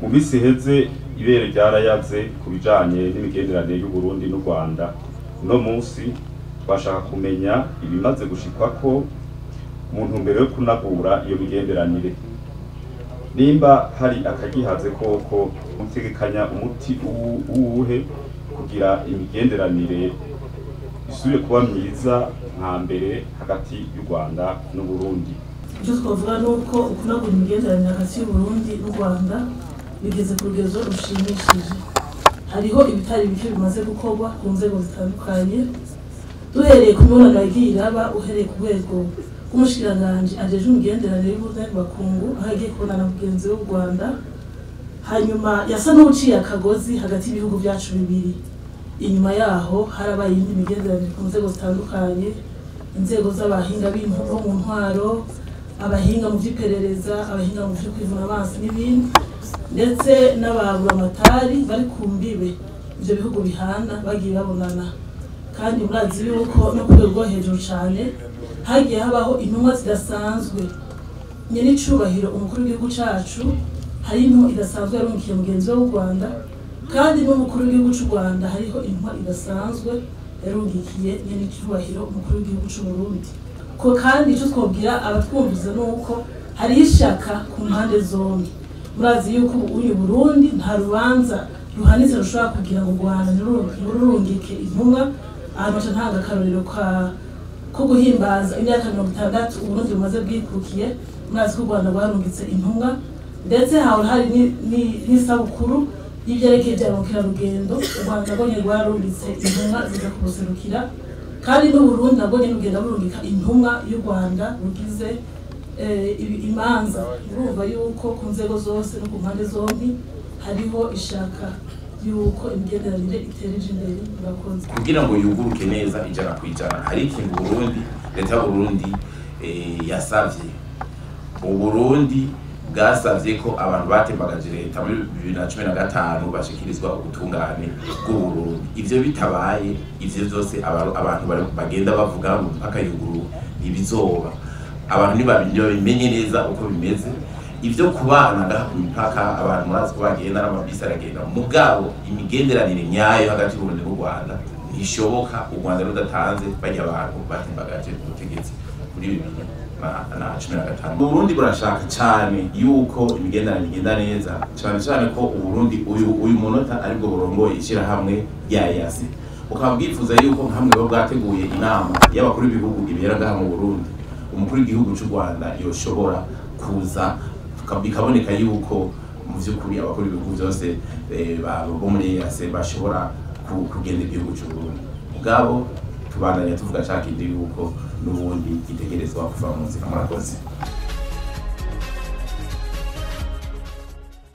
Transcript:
mu minsi iheze ibere ryarayaze ku bijanye n'imigenderanire y'u Burundi n'u Rwanda uno munsi twashaka kumenya ibimaze gushikwako mu ntumbero yo kunagura iyo migenderanire nimba hari akagihaze koko mutegekanya umuti uwu- uwuhe kugira imigenderanire isubire kuba myiza nka mbere hagati y'u Rwanda n'u Burundi icyo twavuga ni uko ukunagura imigenderanire hagati y'uburundi n'u rwanda bigeze ku rugero rushimishije hariho ibitari bike bimaze gukorwa ku nzego zitandukanye duhereye ku mibonano yagiye iraba uhereye ku rwego rw'umushikiranganji ajejwe imigenderanire y'ubukungu aho yagiye kubonana na mugenzi w'u rwanda hanyuma yasa n'uciye akagozi hagati y'ibihugu byacu bibiri inyuma yaho harabaye iyindi migenderanire ku nzego zitandukanye inzego z'abahinga b'intu- bo mu ntwaro abahinga mu by'iperereza abahinga mu byo kwivuna amazi n'ibindi ndetse n'ababuramatari bari ku mbibe ibyo bihugu bihana bagiye babonana kandi murazi yuko no ku rwego rwo hejuru cyane hagiye habaho intumwa zidasanzwe nyenicubahiro umukuru w'igihugu cacu hari intumwa idasanzwe yarungikiye mugenzi we w'u rwanda kandi n'umukuru w'igihugu cy'u rwanda hariho intumwa idasanzwe yarungikiye nyenicubahiro umukuru w'igihugu cy'u burundi ko kandi icyo twabwira abatwumviza ni uko hariho ishaka ku mpande zombi murazi yuko ubu uyu burundi nta rubanza ruhanitse rushobora kugira ngo u rwanda ntirurungike intumwa ahantu haca ntanga akarorero ka ko guhimbaza imyaka mirongo itandatu uburundi bumaze bwikukiye murazi ko u rwanda rwarungitse intumwa ndetse haba hari ni- ni- n'isabukuru y'ibyerekeye bya mukerarugendo u rwanda nabwo nyine rwarungitse intumwa ziza kuruserukira kandi n'uburundi nabwo nyine bugenda burungika intumwa y'u rwanda rugize eh, ibi- imanza urumva yuko ku nzego zose no ku mpande zombi hariho ishaka yuko imigenderanire itereje imbere murakoze kugira ngo yuguruke neza ijana ku ijana hari ikintu Burundi leta y'Uburundi eh, yasavye Uburundi bwasavye ko abantu batembagaje leta muri bibiri na cumi na gatanu bashikirizwa ubutungane bw'Uburundi ivyo bitabaye ivyo vyose aba- abantu bari- bagenda bavuga ngo mpaka yuguru ntibizoba abantu ntibabimenye neza uko bimeze ivyo kubana ngaha ku mipaka abantu murazi ko bagenda n'amabisi aragenda mugabo imigenderanire nyayo hagati y'Uburundi n'u Rwanda ntishoboka u Rwanda rudatanze bajya abantu batembagaje ubutegetsi muri bibiri na- na cumi na gatanu Uburundi burashaka cyane yuko imigenderanire igenda neza cyane cyane ko Uburundi uyu uyu munota aribwo burongoye ishyirahamwe rya yasi bukaba bwifuza yuko hamwe buba bwateguye inama y'abakuru b'ibihugu ibera ngaha mu Burundi umukuru w'igihugu cy'u Rwanda yoshobora kuza tuka- bikaboneka yuko mu by'ukuri abakuru b'ibihugu byose eh, ba- bo muri EAC bashobora ku- kugenda igihugu cy'u Burundi ubwabo tubandanya tuvuga cya kindi yuko n'ubundi gitegerezwa kuva mu nzira murakoze